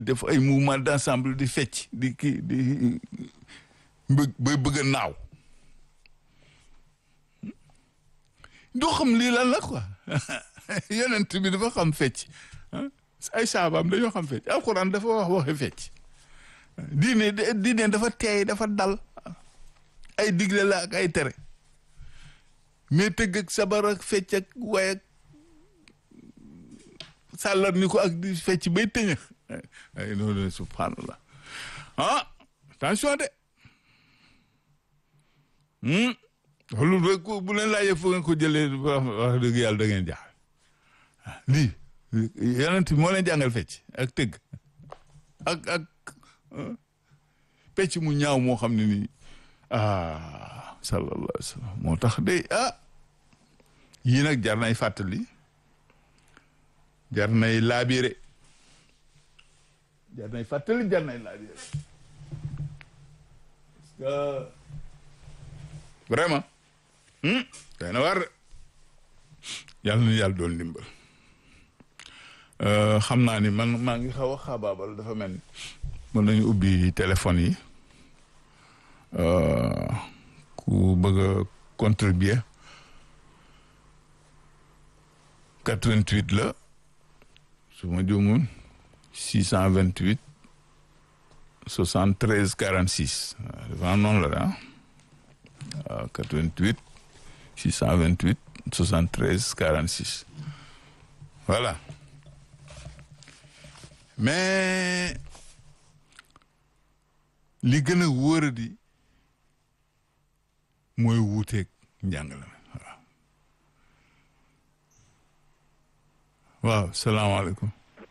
def ay mouvement d'ensemble di fecc di kii di bëgg bay bëgg a naaw doo xam lii lan la quoi yonent bi dafa xam fecc ay saabaam dañoo xam fecc alxuraan dafa wax waxe fecc diine diine dafa teey dafa dal ay digle la ak ay tere mais tëgg ak sabar ak fecc ak way ak sàllar ni ko ak di fecc bay tëñëx ay noonu subhanallah ah attention de loolu rek bu leen laajee fu ngeen ko jëlee wax dëgg yàlla da ngeen jaaxal lii yonent bi moo leen jàngal fecc ak tëgg ak ak pecc mu ñaaw moo xam ne nii ah sallallahu alayhi wa sallam moo tax de ah yii nag jar nay fàttali jar nay laabire jar nay fàttali jar nay laabire parce que vraiment day na war yàlla na yàlla doon ndimbal xam naa ni man maa ngi xaw a xaabaabal dafa mel ni mën nañu ubbi téléphone yi ku bëgg a contribuer 88 la su ma juumul 628 73 46 dafa noonu la ah 88 628 73 46 voilà mais li gën a wóoradi mooy wuuteeg njàngale waaw waaw salaamaaleykum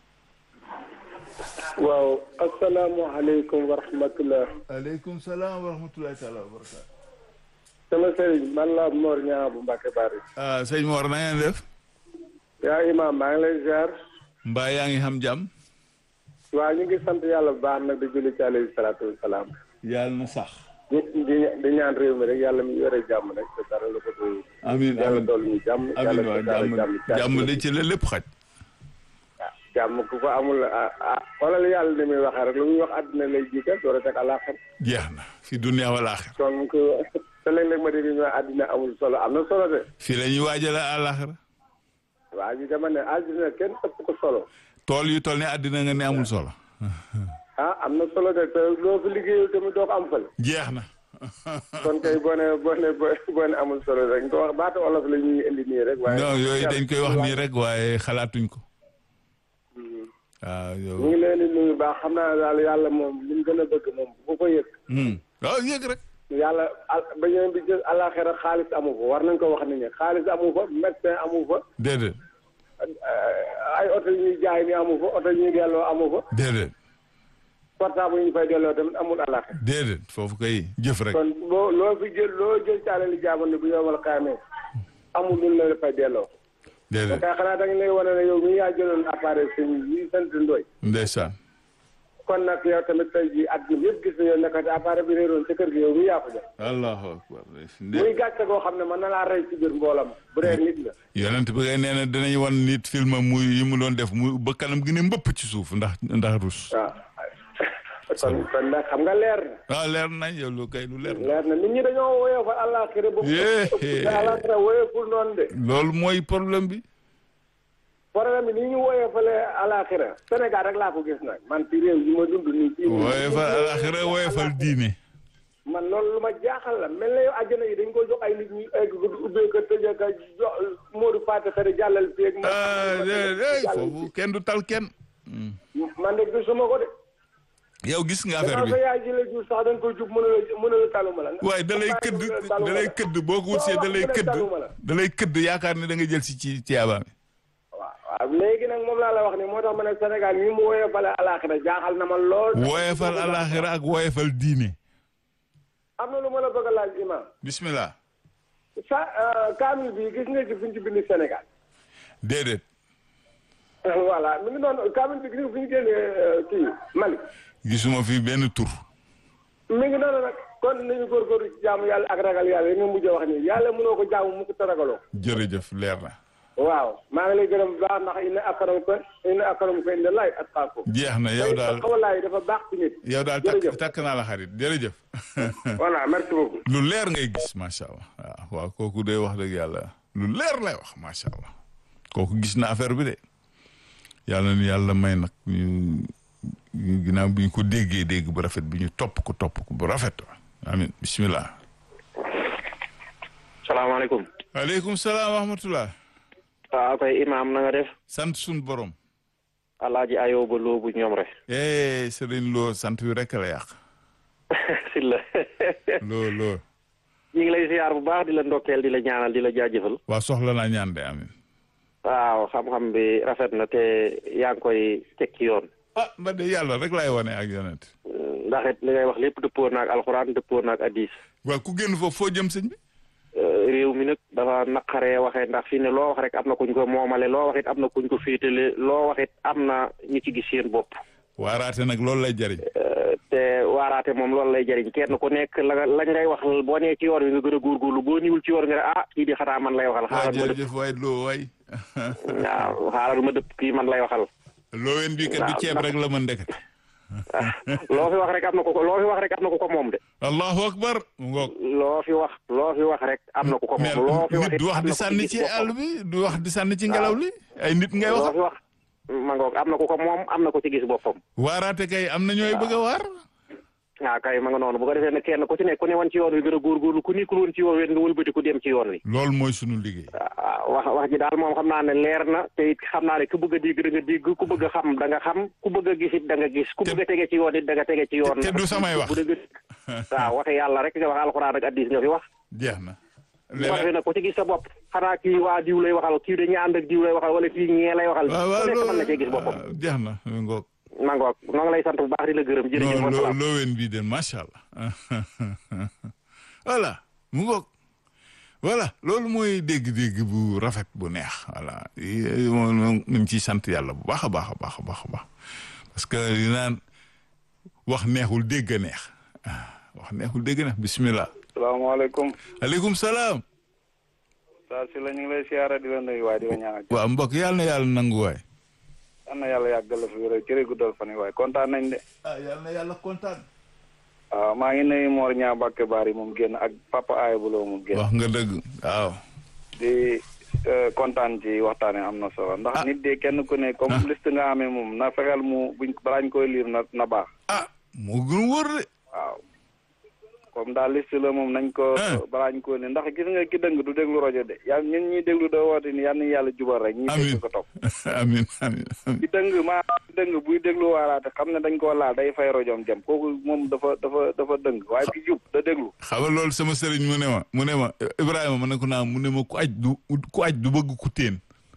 waaw asalaamualeykum wa rahmatulah. aleykum salaam wa rahmatulahi taala wa barakaatu. sama sëriñ man la Mor Ñaa bu Mbacke Bari. ah sëñ Mor na ngeen def. yaa imaam maa ngi lay ziar. mbaa yaa ngi xam jàmm. waaw ñu ngi sant yàlla bu baax nag di julli ci alayhi salaatu wa salaam. yàlla na sax. di di di ñaan réew mi rek yàlla mi yore jàmm rek te dara la ko doy. amiin yàlla amiin dool ñu jàmm. amiin waaw yàlla jàmm jàmm de ci la lépp xaj. jàmm ku ko amul ah ah xoolal yàlla ni muy waxee rek lu muy wax àddina lay jiital door a teg àllaaxira. jeex na fi dunya wal aaxira. kon ku te léeg-léeg ma dégg ñu àddina amul solo am na solo de. fii la ñuy waajale àllaaxira. waa ji dama ne àddina kenn ëpp ko solo. tool yu toll ne àddina nga ne amul solo. ah am na solo de te loo fi liggéeyul tamit doo ko am fële. jeex na. kon kay boo nee boo nee boo nee amul solo rek nga wax baatu olof la ñuy indi nii rek. waaye non yooyu dañ koy wax nii rek waaye xalaatuñ ko. waaw ñu yow. ngi leen di nuyu baax xam naa daal yàlla moom li mu gën a bëgg moom bu ko yëg. waaw yëg rek. yàlla al ba ñëw bi jël àllaaxira xaalis amu fa war nañ ko wax nit ñi xaalis amu fa médecin amu fa déedéet ay oto yu ñuy jaay ni amu fa oto yu ñuy delloo amu fa déedéet portable yu ñu fay delloo tamit amul àllaaxira déedéet foofu kay jëf rek. kon boo loo fi jël loo jël caale li jaamoon ne bu yomal xaamee amul lu la fay delloo. déedéet kay xanaa da nga lay wane ne yow mii yaa jëloon appareil sëñ yi sant Ndoye. ndeysaan. kon nag yow tamit tey jii àdduna yëpp gis nañu ne kat appareil bi réeroon sa kër gi yow mii yaa ko jël. allahu akbar. muy gàcce goo xam ne mën na laa rey ci biir mboolam bu dee nit la. yonent bi ngay nee na dinañ wan nit film muy yi mu doon def mu ba kanam gi ne mbëpp ci suuf ndax ndax rus. waaw kon kon nag xam nga leer na. waaw leer nañ yow lu kay lu leer na. leer na nit ñi dañoo woyofal àllaaxira ba. Yee. àllaaxira woyoful noonu de. loolu mooy problème bi. problème bi ni ñu woyofalee àllaaxira Sénégal rek laa ko gis nag man ci réew yi ma dund nii. ci woyefal alaxira woyefal diine. man loolu lu ma jaaxal la mel na yow àjjana yi dañ ko jox ay nit ñu egg ko ubbee ko tëjee ko jox Modou Fatou Xare jàllal fii ak. ah déedéet foofu kenn du tal kenn. man de gisuma ko de. yow gis nga affaire gannaaw bi sa yaay ji la jur sax dañ koy jub mën a mën a taluma la. waaye da lay këdd da lay këdd boo ko wutsee da lay këdd da lay këdd yaakaar ne da nga jël si ci ci abaam waaw waaw léegi nag moom laa la wax ni moo tax ma ne Sénégal ñi mu woyofale alaaxira jaaxal na ma lool. woyefal alaxira ak woyefal diine. am na lu ma la bëgg a laaj imam bismillah. sa kaamil bi gis nga ci fi ñu ci bind Sénégal. déedéet. voilà mi ngi noonu kaamil bi gis nga fi ñu génnee kii Mali. gisuma fi benn tur. mi ngi noonu nag kon nañu góorgóorlu ci jaamu yàlla ak ragal yàlla yi nga mujj a wax nii yàlla mënoo ko jaamu mu ko te ragaloo. jërëjëf leer na. waaw maa ngi lay gërëm bu baax ndax inna akramakum inna akramakum inda Allahi atqaakum. jeex na yow daal xawalaay dafa baax ci nit. yow daal takk jërëjëf. takk naa la xarit jërëjëf voilà merci beaucoup. lu leer ngay gis macha allah waaw waaw kooku day wax dëgg yàlla lu leer lay wax macha allah kooku gis na affaire bi de yàlla ni yàlla may nag ñu ñu ginnaaw bi ñu ko déggee dégg bu rafet bi ñu topp ko topp ko bu rafet amin bismillah salaamaaleykum. aleykum salaam wa rahmatullah waaw koy imaam na nga def. sant sun borom alaaji ayooba loobu ñoom rek. eh Serigne Lo sant wi rek la yàq si la. loo loo ñu ngi lay ziar bu baax di la ndokkeel di la ñaanal di la jaajëfal. waa soxla naa ñaan de amin waaw xam-xam bi rafet na te yaa ngi koy teg ci yoon. ah ba de yàlla rek laay wane ak yonent ndax it li ngay wax lépp dëppoo naag alxuraan dëppoo naag addis. waaw ku génn foofu foo jëm sëñ bi réew mi nag dafa naqaree waxee ndax fi ne loo wax rek am na kuñ ko moomale loo wax it am na kuñ ko féetale loo wax it am na ñu ci gis seen bopp. waaraate nag loolu lay jariñ te waaraate moom loolu lay jëriñ kenn ku nekk la nga lañ ngay wax boo nee ci yoon wi nga gën a góorgóorlu boo niwul ci yoon nga ne ah kii di xanaa man lay waxal waa xaaral ma dëpp jërëjëf waay loo waay waaw xaaral ma dëpp kii man lay waxal looween bii kat du waaw, ceeb ndax- rek la mën ndeket loo fi wax rek am na ko ko loo fi wax rek am na ko ko moom de allahu akbar mu ngoog loo fi wax loo fi wax rek am na ko ko mais moom loo fi wax nit du wax am di na ko sànni gis ci boppam. àll bi du wax di sànni ci ngelaw li ay nit ngay loo wax fi wax ma ngoog am na ko ko moom am na ko ci gis boppam waaraate kay am na ñooy bëgg a waar waaw kay ma nga noonu bu ko defee ne kenn ku ci nekk ku ne woon ci yoon wi gën a góorgóorlu ku nekkul woon ci yoon wi nga wëlbati ku dem ci yoon wi loolu mooy sunu liggéey waaw wax wax ji daal moom xam naa ne leer na te it xam naa ne ku bëgg a dégg da nga dégg ku bëgg a xam da nga xam ku bëgg a gis it da nga gis ku Te- bëgg a tege ci yoon it da nga tege ci yoon te du samay wax. bu dëgg waaw waxe yàlla rek nga wax alxuraan ak addis nga fi wax jeex na bu ko defee nag ku ci gis sa bopp xanaa kii waa diw lay waxal kii dañu ànd ak diw lay waxal wala kii ñee lay waxal waaw waaw ku nekk loo- mën na cee gis boppam jeex na mu ngoog ma ngoog noo ngi lay sant bu baax di la gërëm jërëjëf non loo wasalaam looween bii de macha allah voilà mu ngoog voilà loolu mooy dégg-dégg bu rafet bu neex voilà yi- moom moom ñu ngi ciy sant yàlla bu baax a baax a baax a baax a baax parce que li naan wax neexul dégg a neex ah, wax neexul dégg a neex bismillah salaamaaleykum aleykum salaam saa si la ñu ngi lay siyaara di la nuyu waaye di la ñaanal waaw mbokk yàlla na yàlla nangu waay am na yàlla yàggal la fi wér cëre guddal fan yi waaye kontaan nañ de ah yàlla na yàlla kontaan waaw maa ngi nuyu Mor ñaa Bakke Bari moom génn ak papa Aye Bulo moom génn wax nga dëgg waaw di eh, kontaan ci waxtaan wi am na solo ndax Ah. nit de kenn ku ne comme Ah. liste nga amee moom na fexeel mu buñ balaañ koy liir na na baax ah moo gën wóor de waaw comme daal liste la moom nañ ko Ah. balaañ koy liir ndax gis nga ki dëng du déglu rajo de yàlla ñun ñuy déglu doo woote ni yal na yàlla jubal rek ñi Amiin. dégg ko topp amin amin amin ci dëng maa dëng buy déglu waaraate xam ne dañ koo laal day fay rojom jëm kooku moom dafa dafa dafa dëng waaye ki jub da déglu xam nga loolu sama sëriñ mu ne ma mu ne ma Ibrahima ma ne ko naa mu ne ma ku aj du ku aj du bëgg ku teen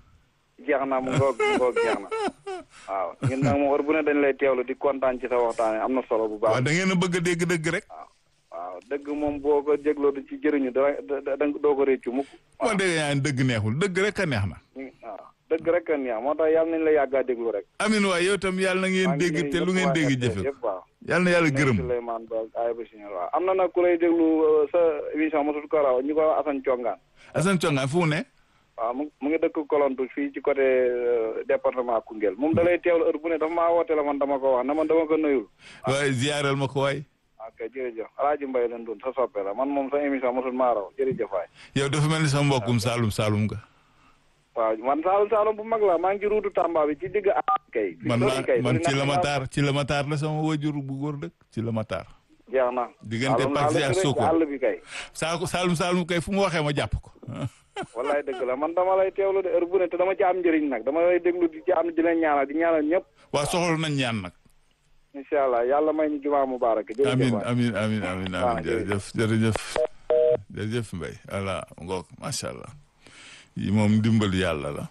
jeex na mu ngoog mu ngoog jeex na waaw ñun nag moom war bu ne dañ lay teewlu di kontaan ci sa waxtaane am na solo bu waaw baax da ngeen a bëgg a dégg dëgg rek waaw dëgg moom boo ko jégloo di ci jëriñu da da da doo ko réccu mukk moo dégg ñaan dëgg neexul dëgg rek a neex na ñu- waaw dëgg rek kan yaa moo tax yàlla nañ la yàggaa déglu rek amin waay yow tam yàlla na ngeen maa ngi dégg nuyu te lu ñëpp ngeen waa dégg RTS jëfe ko yëpp waaw yàlla na yàlla gërëm Souleymane Ba ay ba signal waaw am na nag ku lay déglu euh, sa émission mosut ko raw ñu ko wax Assane Thiongaan Assane Thiongaan fu mu ne waaw mu mu ngi dëkk Kolontu fii ci côté euh, département Koungheul moom da lay teewlu heure bu ne dafa maa woo téléphone dama ko wax ne man dama ko nuyul. waaye ziyaaral ma ko waay ok jërëjëf Alaaji Mbaye leen dund sa soppe la man moom sa émission mosul maa raw jërëjëf waay. yow dafa mel ni sa mbokkum Saalum Saalum nga waaw man Saalum Saalum bu mag la maa ngi ci ruutu Tamba bi ci digg a kay. man sori maa kay, man sori ci na la ma ma taar ci la ma taar la sama wajur bu góor dëkk ci la ma taar jeex na. diggante Saalum Paxi naa ak la Sokone. àll bi kay. Saalum Saalum Saalum kay fu mu waxee ma jàpp ko wallaay dëgg la man dama lay teewlu de heure bu ne te dama ci am njëriñ nag dama lay déglu di ci am di leen ñaanal di ñaanal ñëpp. waa soxla nañ ñaan nag incha allah yàlla may ñu jumaa mubarak jërëjëf amin waay. amin amin amin waaw, amin jërëjëf jërëjëf jërëjëf Mbaye voilà ngoog macha allah yi moom dimbal yàlla la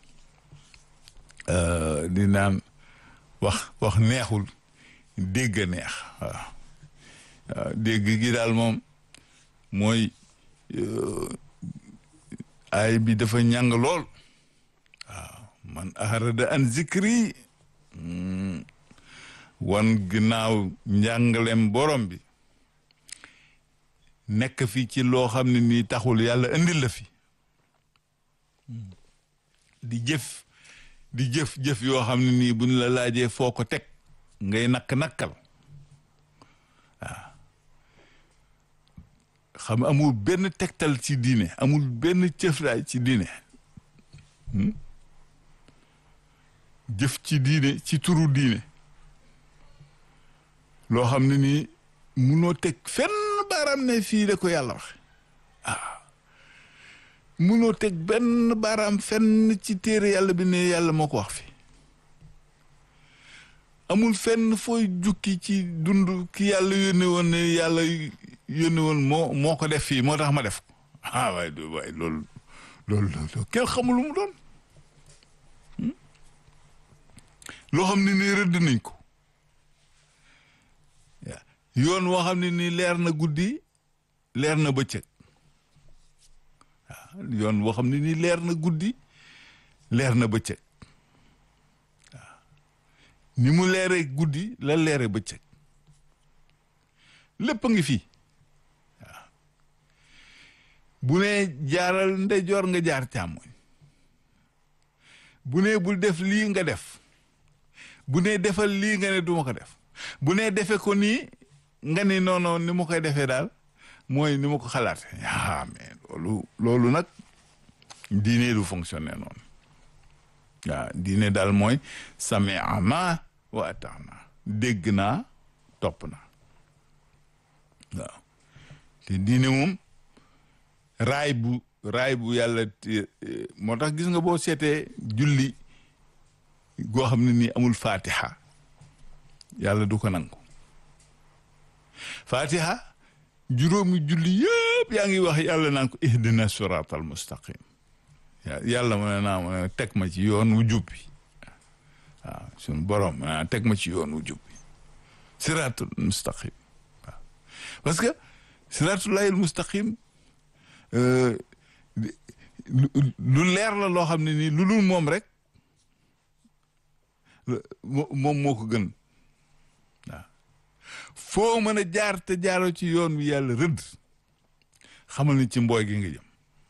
Euh, di naan wax wax neexul dégg a neex waaw waaw dégg gi daal moom mooy euh, ay bi dafa ñàng lool waaw man aharada an zikri mm, wan ginnaaw njàngalem borom bi nekk fi ci loo xam ne nii taxul yàlla indil la fi di jëf di jëf jëf yoo xam ne nii buñ la laajee foo ko teg ngay nakk nakkal waaw xam amul benn tegtal ci diine amul benn cëflaay ci diine jëf ci diine ci turu diine loo xam ne nii munoo teg fenn baaraam ne fii la ko yàlla wax ah munoo teg benn baaraam fenn ci téere yàlla bi ne yàlla moo ko wax fi amul fenn fooy jukki ci dund ki yàlla yónne woon ne yàlla yónne woon moo moo ko def fii moo tax ma def ko ah waaye du waaye loolu loolu loolu kenn xamul lu mu doon loo xam ne nii rëdd nañ ko yoon woo xam ne nii leer na guddi leer na bëccëg waaw yoon woo xam ne nii leer na guddi leer na bëccëg waaw ni mu leeree guddi la leere bëccëg lépp a ngi fii waaw bu nee jaaral ndeyjoor nga jaar càmmoñ bu nee bul def lii nga def bu nee defal lii nga ne duma ko def bu nee defe ko nii nga ni noono ni ma koy defee daal mooy ni ma ko xalaate ah mais loolu loolu nag diine du fonctionner noonu waaw diine daal mooy sami'na wa ata'na dégg naa topp na waaw te diine moom raay bu raay bu yàlla moo tax gis nga boo seetee julli goo xam ne nii amul fatiha yàlla du ko nangu fatiha juróomi julli yëpp yaa ngi wax yàlla naan ko ihdina siratal mustaqim yàlla mu ne naa mu ne teg ma ci yoon wu jub bi waaw sunu borom mu ne teg ma ci yoon wu jub bi siratul mustaqim waaw parce que siratullahil mustaqim lu leer la loo xam ne nii lu dul moom rek moom moo ko gën waaw foo mën a jaar te jaaroo ci yoon wi yàlla rëdd xamal ni ci mbooy gi nga jëm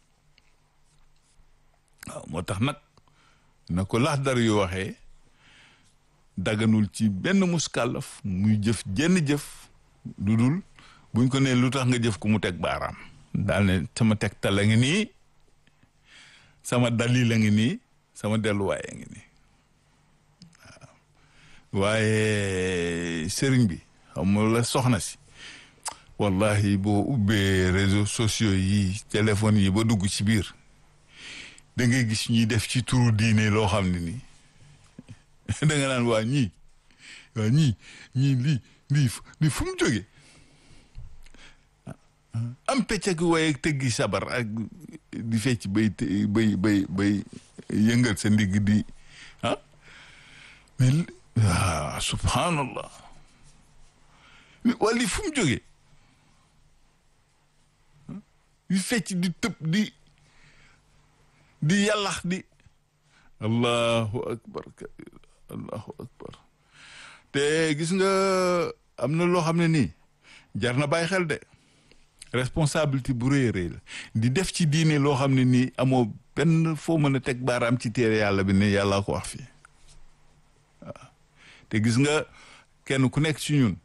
waaw moo tax nag na ko lax dar yu waxee daganul ci benn muskàllaf muy jëf jenn jëf lu dul buñ ko nee lu tax nga jëf ku mu teg baaraam daal ne sama teg tal a ngi nii sama dalil a ngi nii sama delluwaay a ngi nii waaw waaye sëriñ bi xam nga la soxna si wallahi boo ubbee réseaux sociaux yi téléphone yi ba dugg ci biir da ngay gis ñuy def ci turu diine loo xam ne nii da nga naan waa ñii waa ñii ñii lii lii lii fu mu jógee am pecc ak waaye ak tëggi sabar ak di fecc bay bay bay bay yëngal sa ndigg di ah mais ah subhanallah waa lii fu mu jógee di fecc di tëb di di yàllax di allahu akbar allahu akbar te gis nga am na loo xam ne nii jar na bàyyi xel de responsabilité bu rëy rëy la di def ci diine loo xam ne nii amoo benn foo mën a teg baaraam ci téere yàlla bi ne yàlla ko wax fii waaw te gis nga kenn ku nekk ci ñun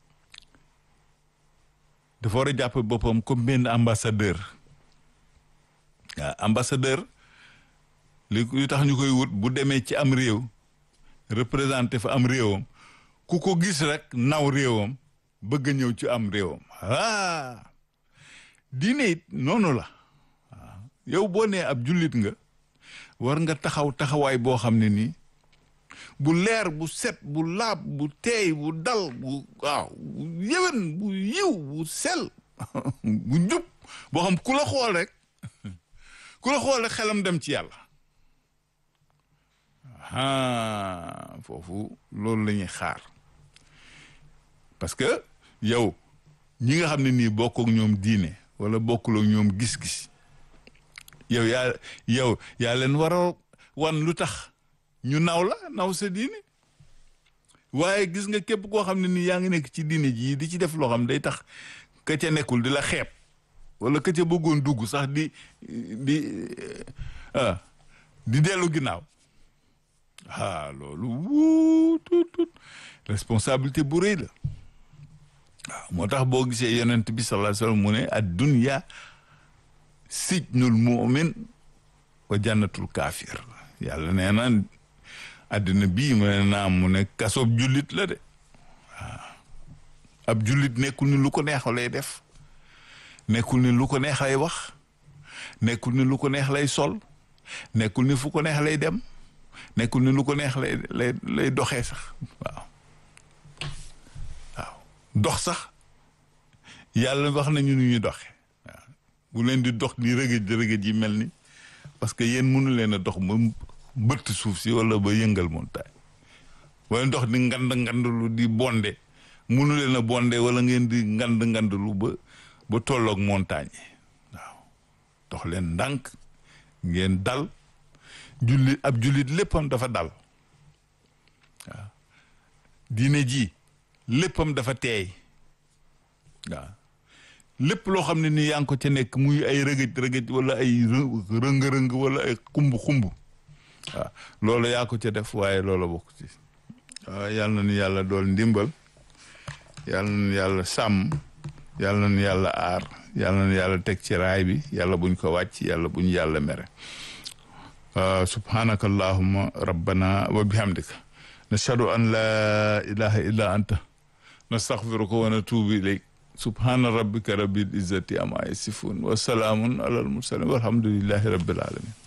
dafa war a jàpp boppam comme benn ambassadeur waaw ambassadeur li li tax ñu koy wut bu demee ci am réew représenté fa am réewam ku ko gis rek naw réewam bëgg a ñëw ci am réewam ah diine it noonu la waaw yow boo nee ab jullit nga war nga taxaw taxawaay boo xam ne nii bu leer bu set bu laab bu teey bu dal bu waaw bu yëwen bu yiw bu sel bu njub boo xam ku la xool rek ku la xool rek xelam dem ci yàlla ah foofu loolu la ñuy xaar parce que yow ñi nga xam ne nii bokk ak ñoom diine wala bokkul ak ñoom gis-gis yow yaa yow yaa leen war a wan lu tax ñu naw la naw sa diine waaye gis nga képp koo xam ne nii yaa ngi nekk ci diine ji di ci def loo xam day tax ka ca nekkul di la xeeb wala ka ca bëggoon dugg sax di di ah di dellu ginnaaw ah loolu wuu tut tut responsabilité bu rëy la waaw moo tax boo gisee yonent bi sallallahu alayhi wa sallam mu ne ad dunya sijnul mu'min wa jannatul kaafir yàlla nee na àddina bii mu ne naam mu ne kasob jullit la de waaw ab jullit nekkul ni lu ko neex lay def nekkul ni lu ko neex lay wax nekkul ni lu ko neex lay sol nekkul ni fu ko neex lay dem nekkul ni lu ko neex lay lay lay doxee sax waaw waaw dox sax yàlla wax nañu nu ñuy doxe waaw bu leen di dox di rëgëj rëgëj yi mel ni parce que yéen mënu leen a dox ba bëtt suuf si wala ba yëngal montagne wala dox di ngand ngandlu di bonde mënu leen a bonde wala ngeen di ngand ngandlu ba ba tolloog montagne yi waaw dox leen ndànk ngeen dal jullit ab jullit léppam dafa dal waaw diine ji léppam dafa teey waaw lépp loo xam ne ni yaa ngi ko ca nekk muy ay rëgëj rëgëj wala ay rëng-rëng wala ay xumb xumb waaw loolu yaa ko ca def waaye loola bokk ci waaw yal na nu yàlla dool ndimbal yal na nu yàlla sàmm yal na nu yàlla aar yal na nu yàlla teg ci raay bi yàlla buñ ko wàcc yàlla buñ yàlla mere subhanaka allahumma rabbana wa bihamdika nashhadu an la ilaha illa anta nastaghfiruka wa natubu ilayk subhana rabbika rabbil izzati amma yasifun wa salaamun alal mursalin walhamdulillahi rabbil alamin